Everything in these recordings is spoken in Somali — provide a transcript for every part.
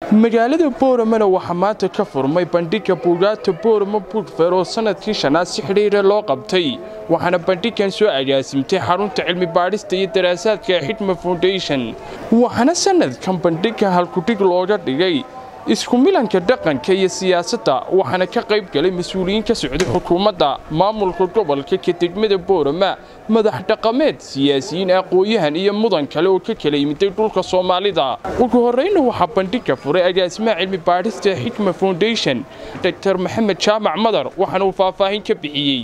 magaalada booramana waxaa maanta ka furmay bandhigga buugaagta boorama buugfeer oo sannadkii shanaad si xidhiira loo qabtay waxaana bandhiggan soo agaasimtay xarunta cilmi baadhista iyo daraasaadka xidma foundation waxaana sannadkan bandhigga halkudhig looga dhigay isku milanka dhaqanka iyo siyaasadda waxaana ka qayb galay mas-uuliyiin ka socday xukuumadda maamulka gobolka ka degmada boorama madax dhaqameed siyaasiyiin aqooyahan iyo mudan kale oo ka kala yimiday dhulka soomaalida ugu horrayna waxaa bandhigga furay agaasimaha cilmi baadhista xikma foundation dr maxamed jaamac madar waxaana uu faahfaahin ka bixiyey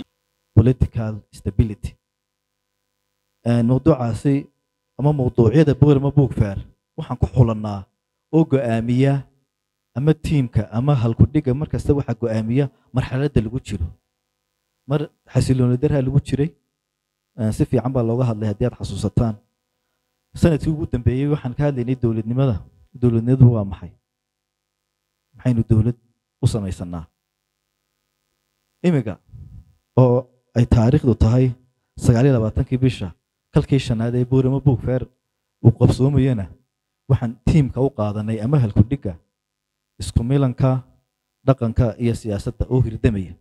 mawduucaasi ama mawduucyada boorama buugfaar waxaan ku xulannaa oo go'aamiya ama tiimka ama halkudhiga mar kasta waxaa go'aamiya marxaladda lagu jiro mar xasilooni darha lagu jiray si fiican baa looga hadlay haddii aad xasuusataan sanadkii ugu dambeeyey waxaan ka hadlaynay dowladnimada dowladnimadu waa maxay maxaynu dowlad u samaysanaa imiga oo ay taariikhdu tahay sagaal iyo labaatankii bisha kalkii shanaad ee boorama buugfeer uu qabsoomayana waxaan tiimka u qaadanay ama halkudhiga isku milanka dhaqanka iyo siyaasadda oo hirdamaya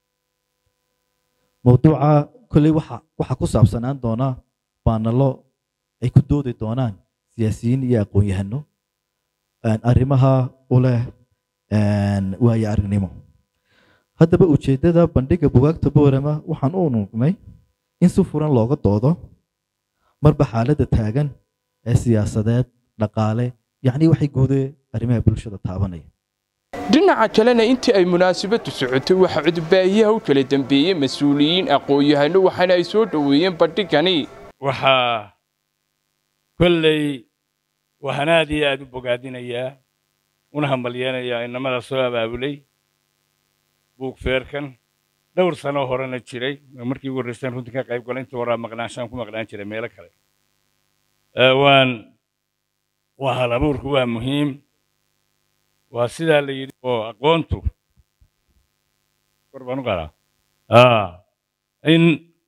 mawduuca kolley waxaa ku saabsanaan doonaa baanalo ay ku doodi doonaan siyaasiyiin iyo aqoon-yahano arrimaha u leh waayo aragnimo haddaba ujeeddada bandhigga bugaagta boorama waxaan u nugnay in si furan looga doodo marba xaaladda taagan ee siyaasadeed dhaqaale yacnii waxay guudee arrimaha bulshada taabanaya dhinaca kalena intii ay munaasabaddu socotay waxaa cudbaahiyaha u kala dambeeyey mas-uuliyiin aqoon-yahano waxaana ay soo dhoweeyeen bandhigani waxaa kolley waxaan aad iyo aad u bogaadinayaa una hambalyeenayaa inamada soo abaabulay buugfeerkan dhowr sano horena jiray markii ugu horreysaan runtii ka qayb gala intii horaa maqnaanshaan ku maqnaan jiray meelo kale waan waa hal abuurku waa muhiim waa sidaa la yidhi oo aqoontu kor baan u qaadaa in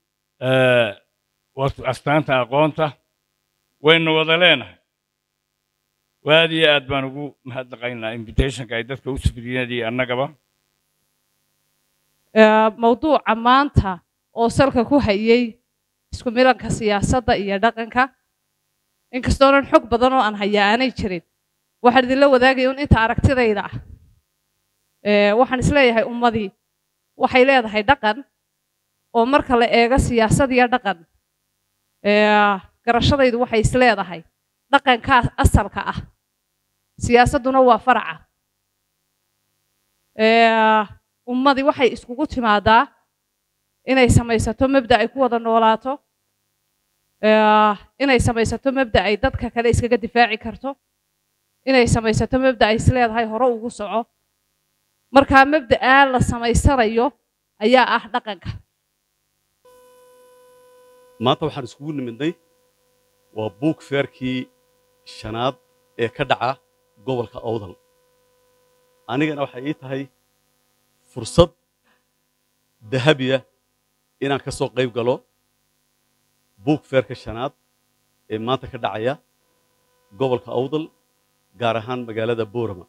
astaanta aqoonta waynu wada leenahay aad iyo aad baan ugu mahadnaqaynaa invitationka ay dadka u sufriyadii annagaba mawduuca maanta oo salka ku hayay isku milanka siyaasadda iyo dhaqanka inkastoonan xog badan oo aan hayaa aanay jirin waxaan idinla wadaagaya un inta aragtidayda ah waxaan isleeyahay ummadii waxay leedahay dhaqan oo marka la eego siyaasad iyo dhaqan garashadaydu waxay isleedahay dhaqankaa asalka ah siyaasadduna waa faraca ummadii waxay iskugu timaadaa inay samaysato mabda ay ku wada noolaato inay samaysato mabda ay dadka kale iskaga difaaci karto inay samaysato mabda ay isleedahay hore ugu soco markaa mabda'aa la samaysanayo ayaa ah dhaqanka maanta waxaan iskugu nimidnay waa buug feerkii shanaad ee ka dhaca gobolka awdal anigana waxay ii tahay fursad dahabiya inaan ka soo qayb galo buug feerka shanaad ee maanta ka dhacaya gobolka awdal gaar ahaan magaalada boorama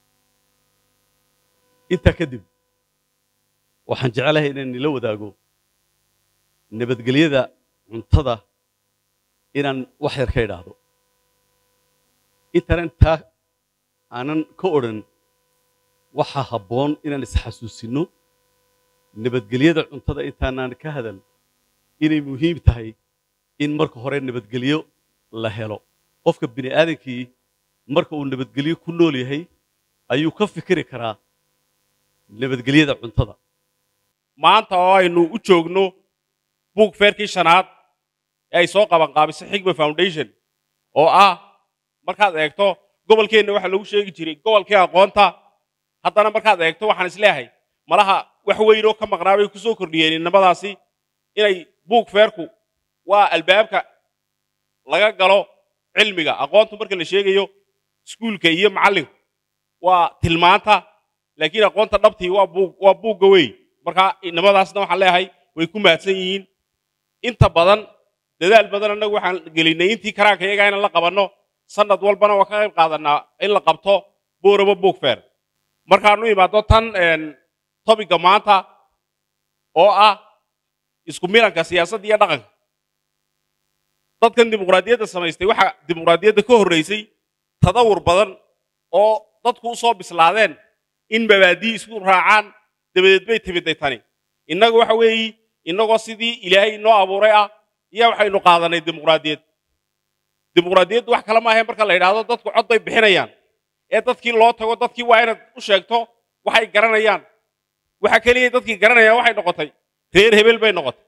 intaa kadib waxaan jeclahay inaan nila wadaago nabadgelyada cuntada inaan wax yar ka idhaahdo intaanan taa aanan ka odhan waxaa habboon inaan isxasuusinno nabadgelyada cuntada intaanaan ka hadal inay muhiim tahay in marka hore nabadgelyo la helo qofka bini aadankii marka uu nabadgelyo ku nool yahay ayuu ka fikiri karaa nabadgelyada cuntada maanta oo aynu u joogno buug feerkii shanaad ee ay soo qabanqaabisay xigma foundation oo ah markaad eegto gobolkeenna waxaa lagu sheegi jiray gobolkii aqoonta haddana markaad eegto waxaan isleeyahay malaha wax weynoo ka maqnaa bay ku soo kordhiyeen innamadaasi inay buug feerku waa albaabka laga galo cilmiga aqoontu marka la sheegayo iskuulka iyo macallinku waa tilmaanta laakiin aqoonta dhabtii waa buug waa buugga wey marka innamadaasna waxaan leeyahay way ku mahadsan yihiin inta badan dadaal badan annagu waxaan gelinay intii karaanka iyagaa inaan la qabanno sanad walbana waa ka qayb qaadanaa in la qabto boorama book fair markaanu imaado tan topiga maanta oo ah isku milanka siyaasadda iyo dhaqanka dadkan dimuqraadiyadda samaystay waxaa dimuqraadiyadda ka horraysay tadawur badan oo dadku u soo bislaadeen in mabaadii isku raacaan dabadeed bay timiday tani innagu waxa weeyi innagoo sidii ilaahay inoo abuuray ah iyo waxaynu qaadanay dimuqraadiyad dimuqraadiyaddu wax kale maahae marka la yidhaahdo dadku cod bay bixinayaan ee dadkii loo tago dadkii waa inaad u sheegto waxay garanayaan waxa keliya dadkii garanayaan waxay noqotay reer hebel bay noqotay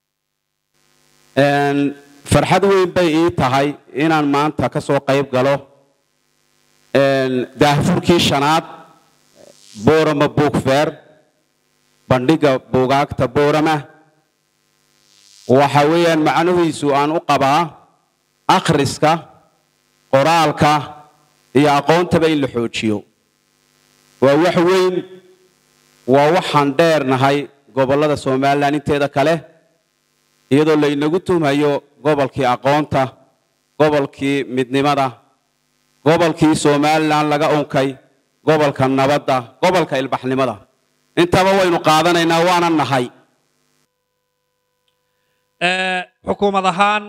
farxad weyn bay ii tahay inaan maanta ka soo qayb galo daahfurkii shanaad boorama book fair bandhigga buugaagta boorama waxa weeyaan macnihiisu aan u qabaa akhriska qoraalka iyo aqoontaba in la xoojiyo waa wax weyn waa waxaan dheernahay gobollada somalilan inteeda kale iyadoo laynagu tuhmayo gobolkii aqoonta gobolkii midnimada gobolkii somalilan laga unkay gobolka nabadda gobolka ilbaxnimada intaba waynu qaadanaynaa waana nahay xukuumad ahaan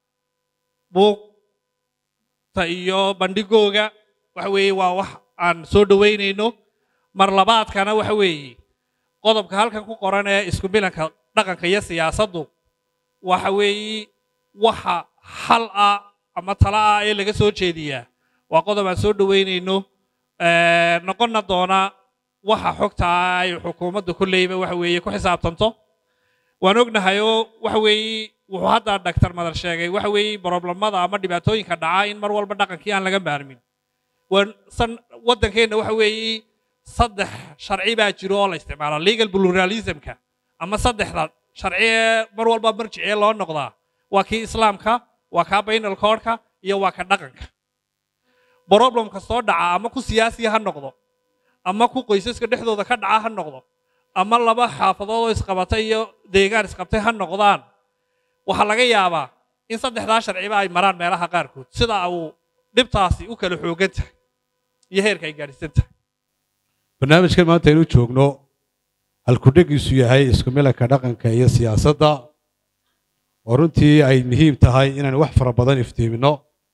buugta iyo bandhigooga waxa weeye waa wax aan soo dhowaynayno mar labaadkana waxa weeye qodobka halkan ku qoran ee isku milanka dhaqanka iyo siyaasaddu waxa weeye waxa xal ah ama tala ah ee laga soo jeediyaa waa qodob aan soo dhowaynayno noqonna doona waxa xogta ah ay xukuumaddu kolleyba waxa weeye ku xisaabtanto waan ognahay oo waxa weeye wuxuu hadda dhaktar madar sheegay waxa weeye broblemada ama dhibaatooyinka dhaca in mar walba dhaqankii aan laga maarmin waddankeenna waxa weeye saddex sharci baa jiro oo la isticmaalo legal pluralismka ama saddexda sharci ee mar walba marjicee loo noqdaa waa kii islaamka waa kaa bainal koodhka iyo waa ka dhaqanka problem kastoo dhaca ama ku siyaasiya ha noqdo ama ku qoysaska dhexdooda ka dhaca ha noqdo ama laba xaafadood oo isqabatay iyo deegaan isqabtay ha noqdaan waxaa laga yaabaa in saddexdaa sharciba ay maraan meelaha qaarkood sida uu dhibtaasi u kala xoogan tahay iyo heerka ay gaadhisan tahay barnaamijkan maanta aynu joogno halkudhegiisu yahay isku milanka dhaqanka iyo siyaasadda oo runtii ay muhiim tahay inaynu wax fara badan iftiimino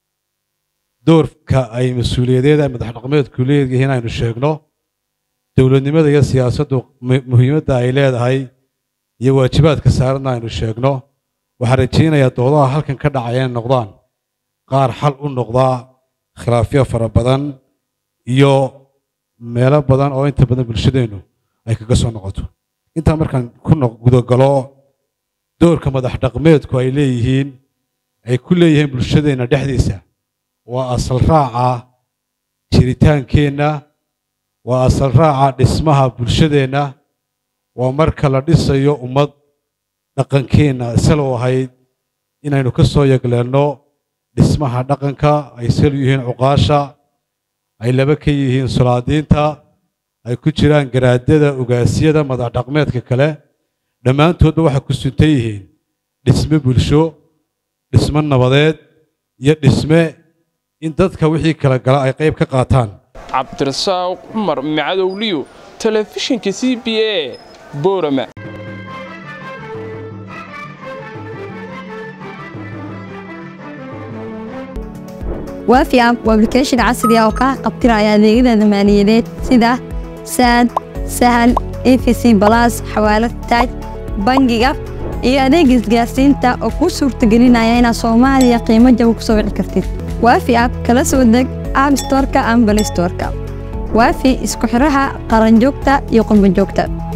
doorka ay mas-uuliyadeeda madax dhaqameedku leeyihiin aynu sheegno dowladnimada iyo siyaasaddu muhiimadda ay leedahay iyo waajibaadka saaranna aynu sheegno waxaan rajaynayaa doodaha halkan ka dhacaya inay noqdaan qaar xal u noqdaa khilaafyo fara badan iyo meelo badan oo inta badan bulshadeennu ay kaga soo noqoto intaa markaan ku gudagalo doorka madax dhaqmeedku ay leeyihiin ay ku leeyihiin bulshadeenna dhexdiisa waa asal raaca jiritaankeenna waa asal raaca dhismaha bulshadeenna waa marka la dhisayo ummad dhaqankeenna isalow ahayd inaynu ka soo yegleelno dhismaha dhaqanka ay sal yihiin cuqaasha ay laba ka yihiin sulaadiinta ay ku jiraan garaadada ugaasyada madax dhaqmeedka kale dhammaantoodba waxay ku suntan yihiin dhisme bulsho dhisme nabadeed iyo dhisme in dadka wixii kala gala ay qayb ka qaataan cabdirasaaq cumar macadowliyo telefishinka c b a boorama waafi app waa application casri ah oo kaa qabtiraya adeegyada maaliyadeed sida saad sahal efc balas xawaalad taaj bangiga iyo adeega isgaarsiinta oo kuu suurtagelinaya inaad soomaaliya qiimo jaba ku soo wici kartid waafi app kala soo deg app storeka ama balay storeka waafi isku xidhaha qaranjoogta iyo qurbanjoogta